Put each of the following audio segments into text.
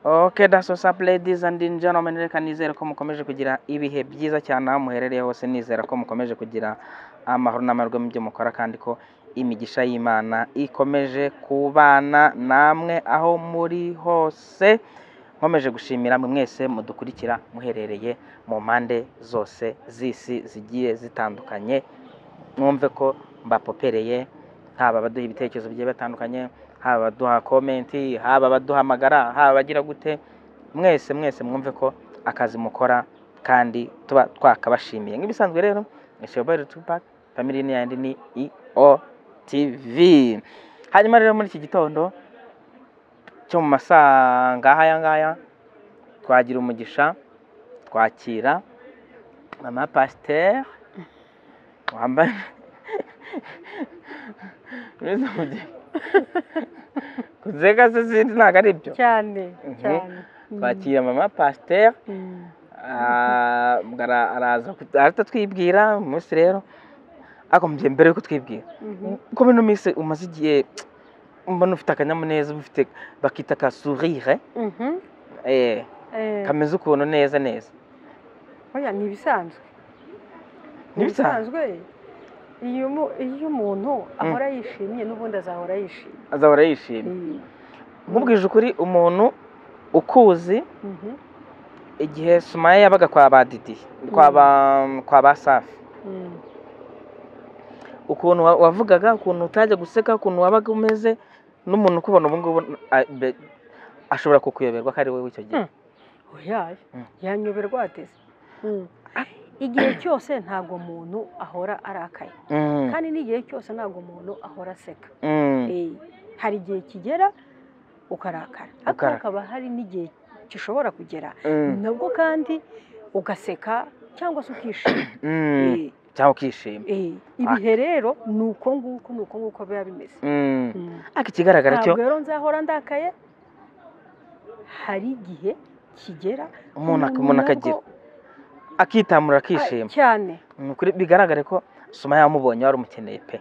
Ok daso sapu ladies and gentlemen, reka nizere ko mukomeje kugira ibihe byiza cyane aho muherereye hose, nizera ko mukomeje kugira amahoro n'amarwe mu byo mukora kandi ko imigisha y'Imana ikomeje kubana namwe aho muri hose, nkomeje gushimira mwe mwese mudukurikira muherereye mu mpande zose z'isi zigiye zitandukanye, mwumve ko mbapopereye haba abaduha ibitekerezo bigiye batandukanye, haba abaduha komenti, haba abaduhamagara, haba abagira gute, mwese mwese mwumve ko akazi mukora kandi tuba twakabashimiye. Nk'ibisanzwe rero Ishoboye Tupac, family ni yandi ni EOTV. Hanyuma rero muri iki gitondo cyo mu masaa ngaha ya ngaya, twagira umugisha twakira mama pasiteri wambaye Mbese mugiye- kuzega se sinzi ntabwo ari ibyo cyane Mhm. cyane twakira mama pasiteri Mm. Ah, ara- araza kut- ahita twibwira umunsi rero akomeje mbere yuko twibwira Mhm. uko bino minsi umaze igihe mbona ufite akanyamuneza uba ufite bakita ka sourire Mhm. eh, Eh, kameze ukuntu neza neza oya, ni ibisanzwe ntibisanzwe iyo umu- iyo umuntu ahora yishimye n'ubundi azahora yishimye azahora yishimye Mm. nkubwije ukuri umuntu ukuzi Mhm. igihe sumaya yabaga kwa ba didi kwa ba kwa ba safi Mm. ukuntu wa- wavugaga ukuntu utajya guseka ukuntu wabaga umeze n'umuntu ukubona ubu ngubu a- be- ashobora kukuyoberwa ko ari wowe icyo gihe Hmm. oya Mm. yanyoberwa ateze Mm. igihe cyose ntabwo umuntu ahora arakaye Mm, kandi n'igihe cyose ntabwo umuntu ahora aseka mm, Eh, hari igihe kigera ukarakara ariko Ukarakara. hakaba hari n'igihe gishobora kugera mm, nabwo kandi ugaseka cyangwa se ukishima mm. Eh, cyangwa ukishima eh, ibihe rero ni uko nguko ni uko nguko biba bimeze Mm. Mm. ariko ikigaragara cyo ntabwo rero nzahora ndakaye hari igihe kigera umuntu ak- umuntu akagira akitamura akishima cyane Ni ukuri bigaragare ko soma yamubonye wari umukeneye pe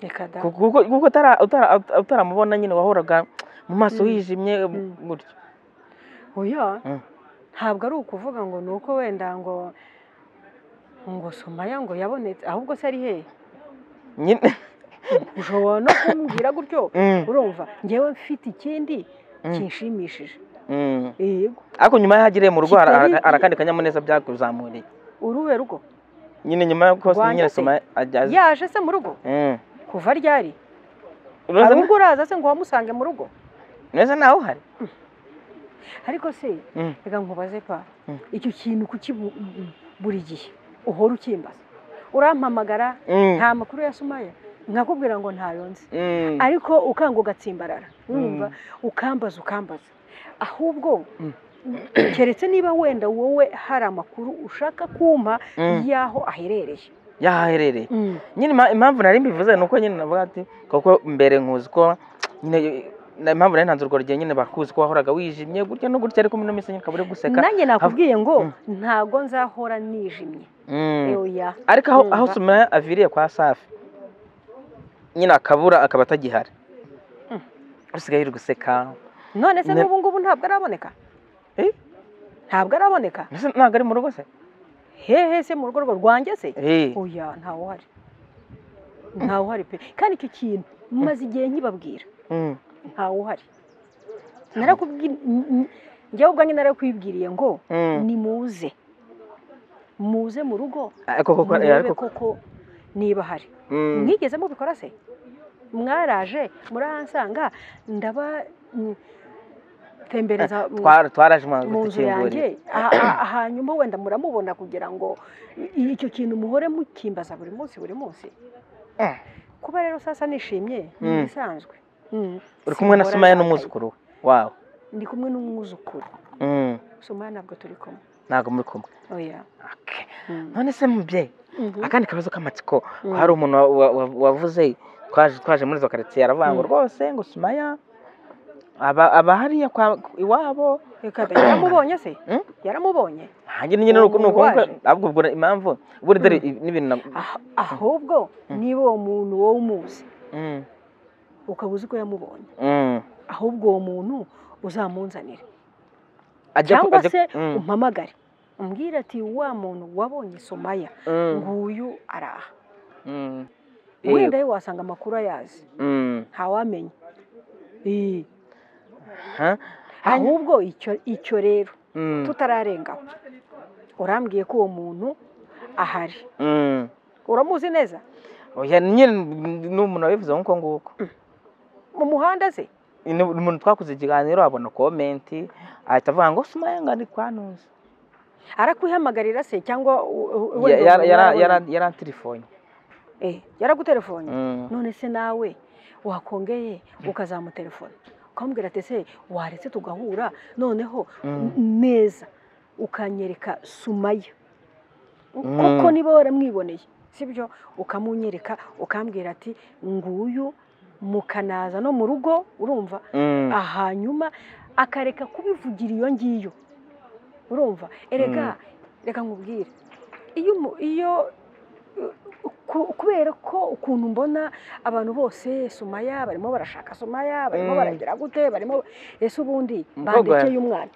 reka da Ku- kuko kuko utara- utara- ut- utaramubona nyine wahoraga mu maso Mm. hijimye Mm. gutyo oya Mm. ntabwo ari ukuvuga ngo ni uko wenda ngo ngo somaya ngo yabonetse ahubwo se ari hehe nyine ushobora no kumbwira gutyo Mm, urumva ngewe mfite ikindi Mm. kinshimishije mm. yego ariko nyuma y'aho agiriye mu rugo hari- Kitari- hari- hari akandi kanyamuneza byakuzamuriye uruhe rugo nyine nyuma y'uko Rwanda nyine se? soma ajya yaje se mu rugo Mm. kuva ryari Urumva hari ubwo uraza se ngo wamusange mu rugo neza nawe uhari ariko se Mm. reka nkubaze pa Mm. icyo kintu kuki bu- buri gihe uhora ukimbaza urampamagara Mm, nta makuru ya sumaya nkakubwira ngo ntayo nzi mm, ariko ukanga ugatsimbarara urumva ukambaza ukambaza ahubwo Mm. keretse niba wenda wowe hari amakuru ushaka kumpa mm. y'aho aherereye y'aho aherereye nyine ima- impamvu nari mbivuze ni uko nyine navuga ati kuko mbere nkuzi ko nyine na- impamvu nari ntanze urwo rugero nyine bakuzi ko wahoraga wijimye gutya no gutya ariko muri ino minsi nyine ukaba uri guseka nanjye nakubwiye ngo Mm. ntago nzahora nijimye Mm. oya ariko aho Yumva. aho sumaya aviriye kwa safi nyine akabura akaba atagihari Mm. usigaye uri guseka none se Ne- n'ubu ngubu ntabwo araboneka Eh? ntabwo araboneka Mbese ntabwo ari mu rugo se hehe se mu rugo rwe rwanjye se Eh, oya ntawuhari ntawuhari pe kandi icyo kintu maze igihe nkibabwira mm, ntawuhari narakubwira njyewe ubwanjye narakwibwiriye ngo mm. nimuze muze mu rugo ariko koko eh, murebe ariko koko niba hari mm, mwigeze mubikora se mwaraje murahansanga ndaba mm, tembereza mu- twa- twaraje mu mwanzu nzu dukingurira yanjye Ah, ah, hanyuma wenda muramubona kugira ngo i- icyo kintu muhore mukimbaza buri munsi buri munsi Mm. kuba rero sasa nishimye ni Mm. ibisanzwe Mm. uri kumwe na Sinhora sumaya ndakaye. n'umwuzukuru we wawe ndi kumwe n'umwuzukuru Mm, sumaya ntabwo turi kumwe ntabwo muri kumwe oya Okay. Mm. none se mubyeyi Mhm. akandi kabazo k'amatsiko Mm. hari umuntu wa- wa- wa- wavuze twaje twaje muri izo karitsiye aravuga ngo Mm. rwose ngo sumaya aba aba hariya kwa iwabo Reka da, yaramubonye se Mm? yaramubonye hanjye nyine nuko nuko Waje. ahubwo ubwo impamvu buri dore i- n'ibintu na- Ah- ahubwo Mm. niba uwo muntu wowe umuzi Mm, ukaba uzi ko yamubonye mm, ahubwo uwo muntu uzamunzanire ajya ku- cyangwa ajya- se Mm, umpamagare umbwire ati wa muntu wabonye somaya mm, nguyu araha mm. wenda ye wasanga amakuru ayazi Mm, ntawamenya Ii. ha? ahubwo icyo icyo rero Mm, tutararengaho urambwiye ko uwo muntu ahari mm. uramuzi neza oya nyine ni umuntu wabivuze nk'uko nguko mu muhanda se ni umuntu twakoze ikiganiro abona komenti ahita avuga ngo sumaya ngo ari kwanuza arakwihamagarira se cyangwa u- u- Ya- wenda yara- umuntu yara- warabonye? yara- yaranterefone Eh, yaragutelefoni Mm. none se nawe wakongeye ukazamutelefona ukamubwira ati se waretse tugahura noneho Mm. n- neza ukanyereka sumaya Mm. kuko niba waramwiboneye sibyo ukamunyereka ukambwira ati nguyu mukanaza no mu rugo urumva Mm. hanyuma akareka kubivugira iyo ngiyo urumva erega reka nkubwire iyo umu- iyo uh, ku- kubera ko ukuntu mbona abantu bose sumaya barimo barashaka sumaya barimo Mm. baragira gute barimo ese ubundi Mukobwa we. bandekeye umwana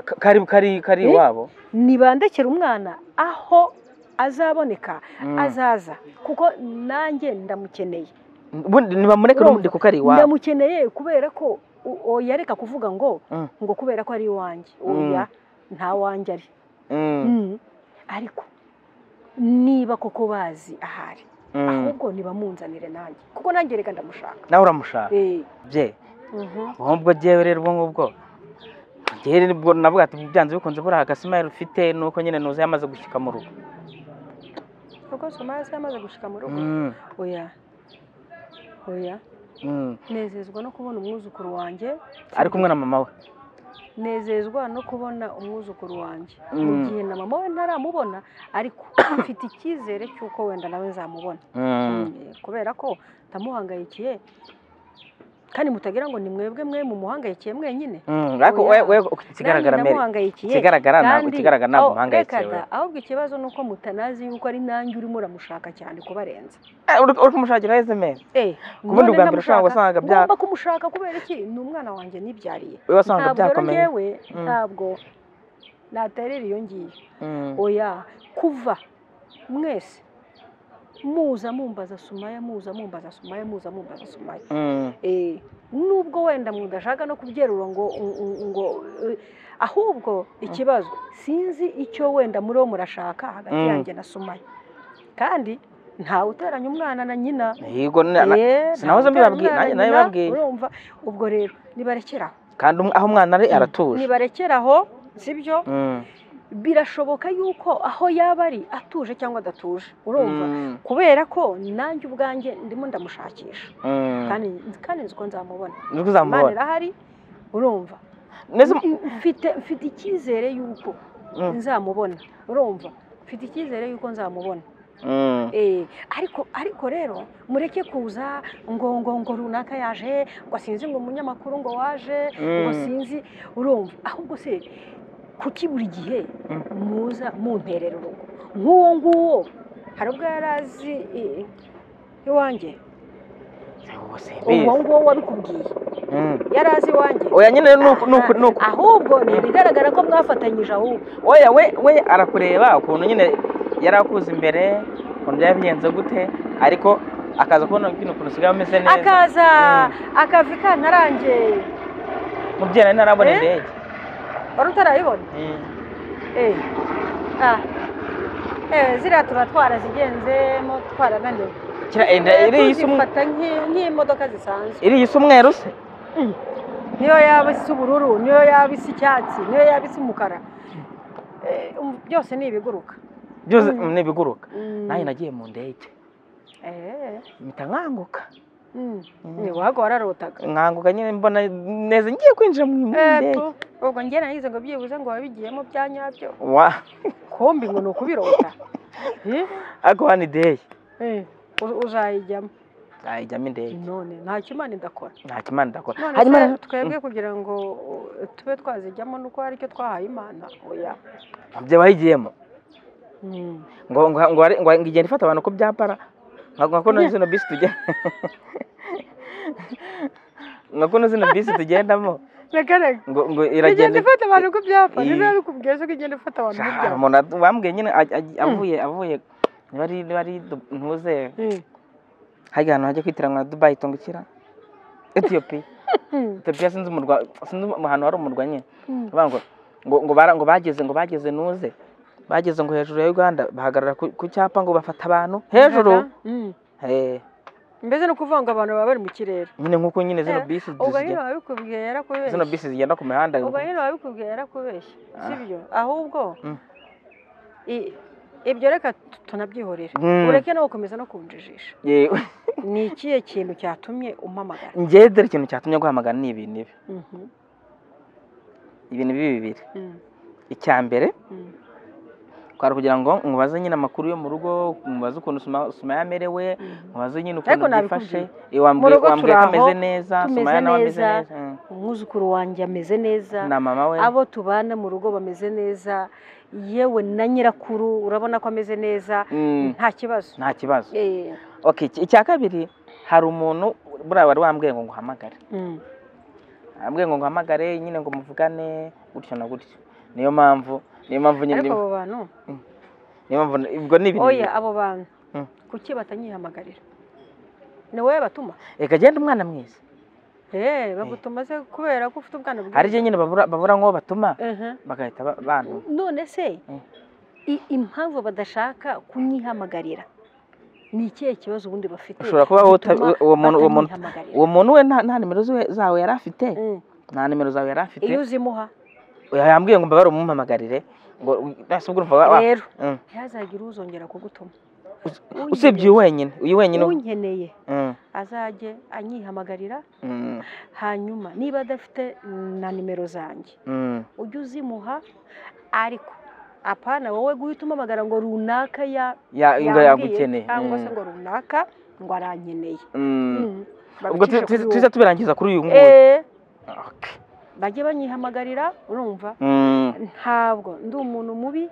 Ka- kari kari kari Eh? iwabo nibandekera umwana aho azaboneka Mm. azaza kuko nanjye ndamukeneye Ubundi nibamureke Urumva? n'ubundi kuko ari iwabo ndamukeneye kubera ko u- oyareka kuvuga ngo Mm. ngo kubera ko ari iwanjye Mm. oya nta wanjye ari Mm, Mm. ariko niba koko bazi ahari mm. ahubwo nibamunzanire nanjye kuko nanjye reka ndamushaka nawe uramushaka Eh, bye mhm. ubwo byewe rero ubwo ngubwo ngewe rero ubwo navuga ati byanze bikunze buriya agasimayiro ufite ni uko nyine nuza yamaze gushyika mu rugo kuko somaya se yamaze gushyika mu rugo Mm, oya oya mm. nezezwa no kubona umwuzukuru wanjye ari kumwe na mama we nezezwa no kubona umwuzukuru wanjye Mm. mu gihe na mama we ntaramubona ariko mfite icyizere cy'uko wenda nawe nzamubona Mm, Mm, kubera ko ndamuhangayikiye kandi mutagira ngo ni mwebwe mwe mumuhangayikiye mwenyine mm. ariko Oya. we we ikigaragara mbere Nanjye ndamuhangayikiye ikigaragara ntabwo kandi- ikigaragara ntabwo aho- umuhangayikiye reka we da, ahubwo ikibazo ni uko mutanazi yuko ari nanjye urimo uramushaka cyane kubarenza Eh, uri uri kumushakira esemesi none bwa mbere ushobora ndamushaka, wasanga bya- ngomba kumushaka kubera iki ni umwana wanjye nibyariye we wasanga ntabwo rero byakomeye ngewe Mm. ntabwo naterera iyo ngiyo Mm, oya kuva mwese muza mumbaza sumaya muza mumbaza sumaya muza mumbaza sumaya mm, Eh, nubwo wenda mudashaka no kubyerura ngo ngo eh, ahubwo ikibazo sinzi icyo wenda muri bo murashaka hagati Mm. yanjye na sumaya kandi ntawe uteranya umwana na nyina yego na- na- Eh, sinahoze ntawe uteranya mbibabwiye, nanjye- umwana na nanjye nyina, babwiye. urumva ubwo rero nibarekeraho kandi um- aho umwana ari aratuje nibarekeraho sibyo Mm, birashoboka yuko aho yaba ari atuje cyangwa adatuje urumva mm, kubera ko nanjye ubwanjye ndimo ndamushakisha mm. kandi kandi nzi ko nzamubona niko imana uzamubona irahari urumva neza mfite mfite icyizere yuko Mm. nzamubona urumva mfite icyizere yuko nzamubona Mm. Eh, ariko ariko rero mureke kuza ngo ngo ngo runaka yaje ngo sinzi ngo umunyamakuru ngo waje ngo Mm. sinzi urumva ahubwo se kuki buri gihe muza munterera urugo nk'uwo nguwo hari ubwo yari azi eh, iwanjye Ubu uwo simbizi. nguwo wabikubwiye Mm. yari azi iwanjye oya nyine nuko nuko nuko ahubwo ni ibigaragara ko mwafatanyije ahubwo oya we we arakureba ukuntu nyine yari akuze imbere ukuntu byaba bigenze gute ariko akaza kubona bino ukuntu usigaye umeze neza akaza Mm. akavi kantarange mubyeyi nawe ntarabona Eh? indege wari utarayibona Mm. Eh, ah. Eh, ziriya tuba twarazigenzemo twarananiwe Kira- eh, nda- iriya isa umu- tuzifata nk'i- nk'imodoka zisanzwe iriya isa umweru se niyo yaba isa ubururu niyo yaba isa icyatsi niyo yaba isa umukara Eh, um, byose ni ibiguruka byose Mm. mm, ni ibiguruka Mm. nanjye nagiye mu ndege Eh, mpita nkanguka mm. Mm. Ni wago wararotaga nkanguka nyine mbona neza ngiye kwinjira mu mu Eh, ndege tu, ubwo njye nagize ngo byibuze ngo wabigiyemo bya nyabyo wa kombi ngo ni ukubirota Eh, ariko hano ideye eh, u- uzayijyamo nayijyamo indege none nta kimana idakora nta kimana ndakora none hanyuma se rero- twebwe kugira ngo uh, tube twazijyamo nuko hari icyo twahaye imana oya Mm. byo bayigiyemo Mm. ngo ngo ngo ari- ngo igenda ifata abantu uko byapara nka nka kuno zino bisi tugenda nka kuno zino bisi tugendamo regarega ngo ngo igenda iragenda ifata abantu ku byapa Iyi. niba yarikubwiye ko igenda ifata abantu ku Ah, byapa umuntu ad- bambwiye nyine aj- aj- avuye avuye niba ari niba ari Du- ntuze Mm. hajya ahantu hajya kwitiranwa na Dubai tungukira Ethiopia Mm. Ethiopia sinzi umurwa sinzi um- ahantu hari umurwa nyine Mm. Bavuga ngo ngo ngo bara- ngo bageze ngo bageze nuze bageze ngo hejuru ya Uganda bahagarara ku ku cyapa ngo bafata abantu hejuru Mm. Eh, mbese ni ukuvuga ngo abantu baba bari mu kirere nyine nk'uko nyine zino Eh, bisi ubwo zigenda- nyine wabikubwiye zino yarakubeshye bisi zigenda ku mihanda ubwo nyine wabikubwiye yarakubeshye Ah. si byo ahubwo Mm. i- ibyo reka tu- tunabyihorere Mm. ureke nawe gukomeza no kunjijisha Yewe, ni ikihe kintu cyatumye umpamagara njyewe dore ikintu cyatumye guhamagara ni ibi n'ibi Mhm. ibintu bibi bibiri Mm. icya mbere Mm. twari kugira ngo mubaze nyine amakuru yo mu rugo mubaze ukuntu Suma- Sumaya amerewe Mhm. mubaze nyine Ariko ukuntu byifashe nabikubwiye. Eh, wambwiye rugo wambwiye ko turi aho, ameze neza tumeze Sumaya nawe ameze neza. neza Mm. umwuzukuru wanjye ameze neza na mama we abo tubana mu rugo bameze neza yewe na nyirakuru urabona ko ameze neza Mm, nta kibazo nta kibazo Eh, okay iki- icya kabiri hari umuntu buriya wari wambwiye ngo nguhamagare mm. ambwiye ngo nguhamagare nyine ngo muvugane gutyo na gutyo niyo mpamvu niyo mpamvu nyine ariko abo bantu niyo mpamvu ubwo ni ibintu oya bibiri. abo bantu Mm. kuki batanyihamagarira ni wowe batuma reka genda umwana mwiza Eh, bagutuma se kubera ko ufite ubwana bwiza hari igihe nyine babura babura nk'uwo batuma Aha. bagahita ba- bantu none se Mm. i- impamvu badashaka kunyihamagarira ni ikihe kibazo ubundi bafite ushobora kuba wowe uta- gituma uwo muntu uwo muntu batanyihamagarira? uwo muntu we nta nta nimero ziwe- zawe yari afite Mm. nta nimero zawe yari afite iyo uzimuha yambwiye ngo mbabare umumpamagarire ngo nasi ubwo urumva wa- wa- rero Mm. ntihazagire uzongera kugutuma Us- usibye uyu wenyine uyu wenyine unkeneye Mm, azajye anyihamagarira mm, hanyuma niba adafite na nimero zanjye mm. ujye uzimuha ariko apana wowe guhita umamagara ngo runaka ya Ya- ngo yambwiye yagukeneye cyangwa se Mm, ngo runaka ngo arankeneye mm. Mm. ubwo Babicishe kuri tuza wowe. tubirangiza kuri uyu nguyu Eh, Okay. bajye banyihamagarira urumva Mm, ntabwo ndi umuntu mubi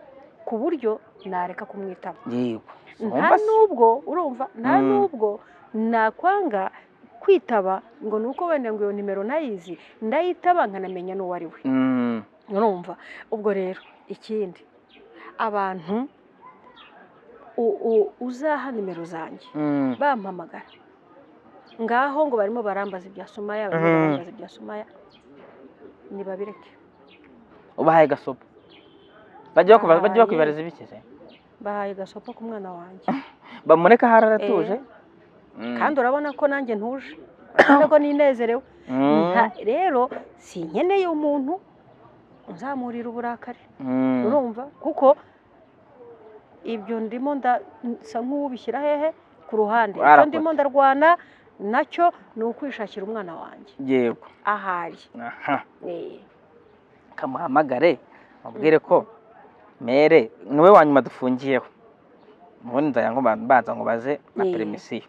ku buryo nareka kumwitaba yego nta Wumva se? nubwo urumva nta Mm. nubwo nakwanga kwitaba ngo ni uko wenda ngo iyo nimero nayizi ndayitaba nkanamenya n'uwo ari we Mm, urumva ubwo rero ikindi abantu u- u- uzaha nimero zanjye mm. bampamagara ngaho ngo barimo barambaza ibya sumaya barimo Mhm. barambaza ibya sumaya nibabireke ubahaye gasopo bajya bakuba- bajya Bahaye. bakubibariza ibiki se bahaye gasopo ku mwana wanjye bamureka ahari aratuje Mm, kandi urabona ko nanjye ntuje urabona ko ninezerewe mm, Nta- rero sinkeneye umuntu uzamurira uburakari mm. urumva kuko ibyo ndimo ndasa nk'uwubishyira hehe ku ruhande icyo Warakoze. ndimo ndarwana nacyo ni ukwishakira umwana wanjye yego ahari aha Eh, kamuhamagare mubwire ko mere niwe wa nyuma dufungiyeho ubundi nzajya ngo ba- baza ngo baze na Yee. peremisiyo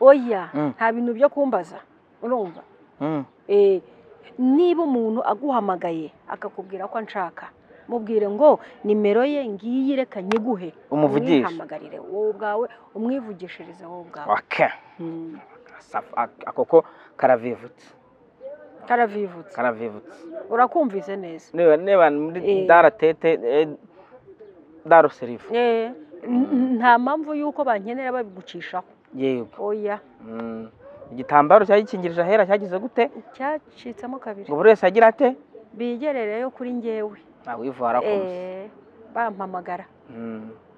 oya Mm. nta bintu byo kumbaza urumva Mm, Eh, niba umuntu aguhamagaye akakubwira ko anshaka mubwire ngo nimero ye ngiyi reka nyiguhe umuvugisha umwihamagarire wowe ubwawe umwivugishirize wowe ubwawe wake Mm. Safi- ak- ako ko karavivutse karavivutse karavivutse urakumvise neza niba niba muri Yee. daratete daruserivu Eh, n- n- nta mpamvu y'uko bankenera babigucishaho yego oya Mm, igitambaro cyagikingirije ahera cyagize gute cyacitsemo kabiri ngo buri wese agira ate bigerereyo kuri njyewe nta wivara kose Eh, bampamagara Mm,